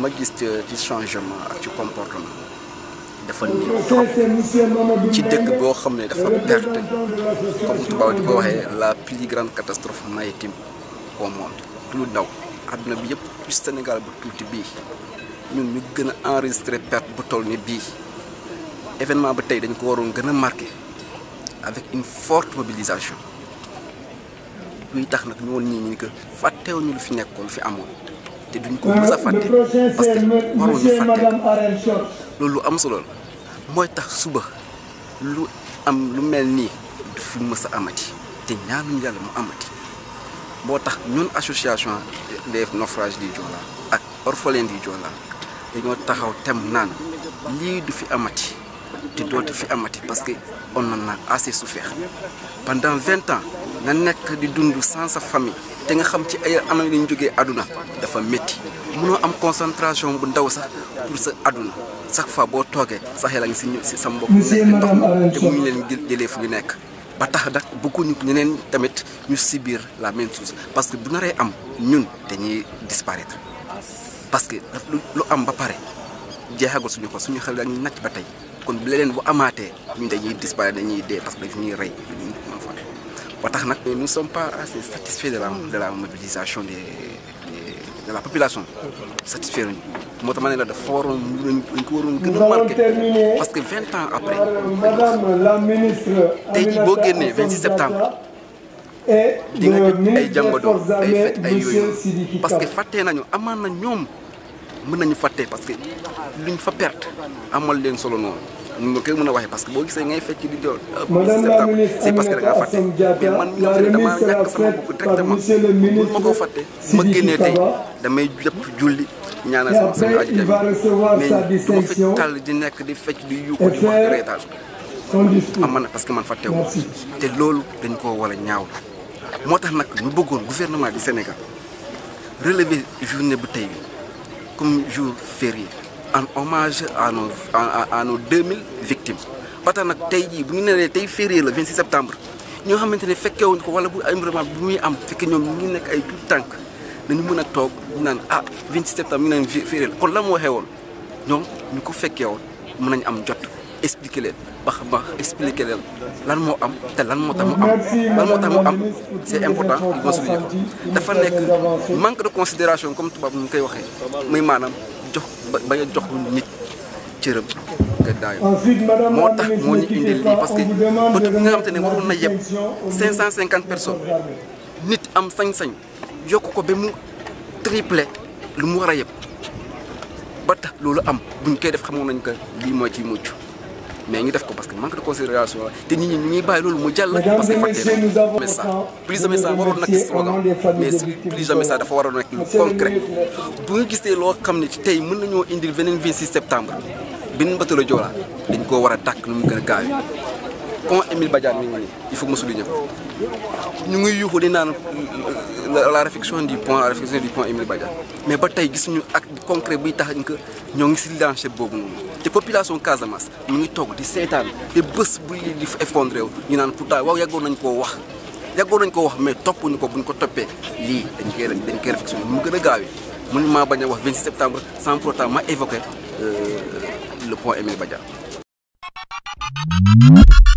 ma gis ci changement ak ci comportement dafa néew trop ci dëkk boo xam ne dafa perte comme tubaab di ko waxee la plus grande catastrophe maritime au monde du lu ndaw àdduna bi yëpp plus Sénégal bu tuuti bii ñun ñu gën a enregistré perte bu toll ni bii événement ba tey dañ ko waroon gën a marqué avec une forte mobilisation luy tax nag ñu woon ñii ñu que fàttewuñu lu fi nekkoon lu fi amoon te duñ ko mës a fàtte parce que waroon ñu fàtte loolu lu am solo la mooy tax suba lu am lu mel nii du fi mës a amati te ñaanuñu yàlla mu amati boo tax ñun association des naufrages du Joola ak orphelins du Joola dañoo taxaw tem naan lii du fi amati te dootu fi amati parce que on en a assez souffert pendant vingt ans nga nekk di dund sans sa famille te nga xam ci ay anam yi ñu jógee àdduna dafa métti mënoo am concentration bu ndaw sax pour sa àdduna chaque fois boo toogee sa xel a ngi si si sa mbokk nekk ndox te mu leen jëlee fu ñu nekk ba tax nag bëgguñu ñeneen tamit ñu subir la même chose parce que bu naree am ñun dañuy disparaître parce que lu am ba pare jeexagul suñu ko suñu xel dañuy nacc ba tey kon bu leneen bu amaatee ñun dañuy disparaître dañuy dee parce que daf ñuy rey duñu mën fa ba tax nag nous ne sommes pas assez satisfaits de la de la mobilisation des de la population satisfaire ñu moo tax ma ne la dafa waroon dañ ko waroon gën a marqué parce que vingt ans après tey jii boo génnee 26 septembre di nga jot ay jàngadoo ay fête ay yooyu parce que fàttee nañu amaan na ñoom mën nañu fàtte parce que luñ fa perte amal leen solo noonu ñu ma koy mën a waxee parce que boo gisee ngay fecc di doon septembre c'est parce que da ngaa fàtte mais man mi nga xam ne damaa ñàkk sama bopp directement mun ma koo fàtte ma génnee tey damay jëpp julli ñaanal sama sama aji dem mais du ma fecc tàll di nekk di fecc di yuuxu di wax di reetaan am man parce que man fàtte wu te loolu dañ koo war a ñaaw moo tax nag ñu bëggoon gouvernement du Sénégal relever journée bu tey bi comme jour férié en hommage à nos à nos 2000 victimes ba tax nag tey jii bu ñu nee tey férié la 26 septembre ñoo xamante ne fekkewuñ ko wala bu ay vraiment bu muy am fekk ñoom ñu nekk ay tout tànk dañu mën a toog ñu naan ah 26 septembre ñu naan férié la kon la mu waxee woon ñoom ñu ko fekkee woon mën nañu am jot expliquer leen ba xam ba expliquer leen lan moo am te lan moo tax mu am lan moo tax mu am c'est important ma souligner ko dafa nekk manque de considération comme tubaab nu mu koy waxee muy maanaam jox ba a jox nit cërëm nga daayo moo tax moo ñu indil lii parce que bët bi nga xamante ne waroon na yeb 550 personnes nit am sañ-sañ yokk ko ba mu triplé lu mu war a yeb ba tax loolu am buñ koy def xamoon nañ ko lii moo ciy mucc mais ñu def ko parce que manque de considération la te nit ñi ñu ngi bàyyi loolu mu jàll parce que fàtte nañ ça plus jamais ça waroon nekk slogan mais plus jamais ça dafa waroon nekk lu concret bu nga gisee loo xam ne tey mën nañoo indil beneen 26 septembre beneen bateau Joola dañ koo war a tàkk nu mu gën a gaaw pont Émile Badiane mi ngi nii il faut que ma souligner ko ñu ngi yuuxu di naan la réfection du pont la réfection du pont Émile Badiane mais ba tey gisuñu acte concret buy tax que ñoo ngi si lancé boobu noonu te population Casamance mu ngi toog di seetaan te bés bu lii di effondré wu ñu naan pourtant waaw yàggoon nañ koo wax yàggoon nañ koo wax mais toppuñu ko buñ ko toppee lii dañ koy dañ koy réflexion mu gën a gaawee mun maa bañ a wax 26 septembre sans pour autant ma évoquer le pont Émile Badiane